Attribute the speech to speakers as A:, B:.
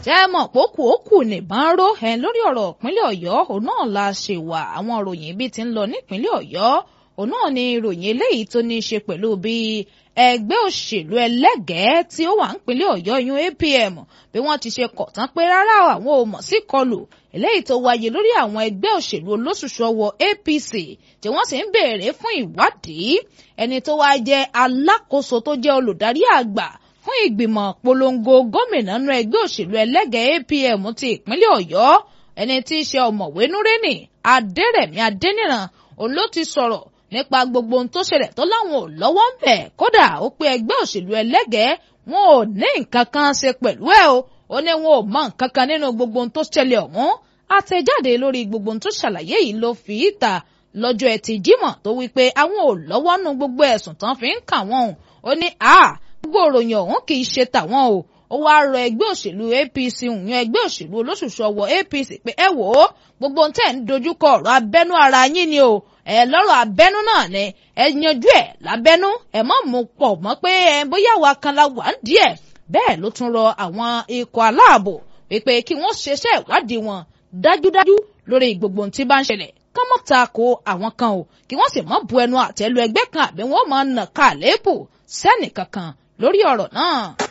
A: tẹ́ ẹ mọ̀ pókù ókù nìbọn ró ẹ lórí ọ̀rọ̀ ìpínlẹ̀ ọ̀yọ́ òun náà la ṣe wà àwọn ìròyìn ibi tí ń lọ nípínlẹ̀ ọ̀yọ́ òun náà ni ìròyìn eléyìí tó ní í ṣe pẹ̀lú bí ẹgbẹ́ òṣèlú ẹlẹ́gẹ̀ẹ́ tí ó wà nípínlẹ̀ ọ̀yọ́ yún APM bí wọ́n ti ṣe kọ̀ tán pé rárá àwọn ò mọ̀ sí kọlù eléyìí tó wáyé lórí àwọn ẹgbẹ́ òṣèlú olóṣùṣù ọwọ́ APC tí wọ́n sì ń béèrè fún ìwádìí ẹni tó wá jẹ́ alákòóso tó jẹ́ olùdarí àgbà fún ìgbìmọ̀ polongo gómìnà nínú ẹgbẹ́ òṣèlú ẹlẹ́gẹ̀ẹ́ APM ti ìpínlẹ̀ ọ̀yọ́ ẹni tí í ṣe ọ̀mọ̀wé núrẹ́nì adẹ́rẹ̀mí adẹ́nìràn òun ló ti sọ̀rọ̀ nípa gbogbo ohun tó ṣẹlẹ̀ tó láwọn ò lọ́wọ́ ń bẹ̀ kódà ó pé ẹgbẹ́ òṣèlú ẹlẹ́gẹ̀ẹ́ wọn ò ní nǹkan kan ṣe pẹ̀lú ẹ̀ o ó ní wọn ò mọ nǹkan kan nínú gbogbo ohun tó ṣẹlẹ̀ ọ̀hún àtẹ̀jáde lórí gbogbo ohun tó ṣàlàyé yìí ló fi ìta lọ́jọ́ ẹtì jímọ̀ tó wí pé àwọn ò lọ́wọ́ nu gbogbo ẹ̀sùn tán fi ń kà wọ́n ó ní a gbogbo òròyìn ọ̀hún kì í ṣe tàwọn o ó wáá rọ ẹgbẹ́ òṣèlú APC òun ẹgbẹ́ òṣèlú olóṣùṣù ọwọ́ APC pé ẹ wò ó gbogbo ohun tẹ̀ ń dojúkọ ọ̀rọ̀ abẹ́nú ara yín ni o ẹ lọ́rọ̀ abẹ́nú náà ni ẹ yanjú ẹ̀ lábẹ́nú ẹ má mú pọ̀ mọ́ pé ẹ bóyá wa kan la wà ń díẹ̀ bẹ́ẹ̀ ló tún rọ àwọn ikọ̀ aláàbò wípé kí wọ́n ṣeṣẹ́ ìwádìí wọn dájúdájú lórí gbogbo ohun tí bá ń ṣẹlẹ̀ kán mọ́ ta ko àwọn kan o kí wọ́n sì mọ́ bu ẹnu àtẹ́lu ẹgbẹ́ kan àbí wọ́n máa nà ká àléébù sẹ́nì kankan lórí ọ̀rọ̀ náà.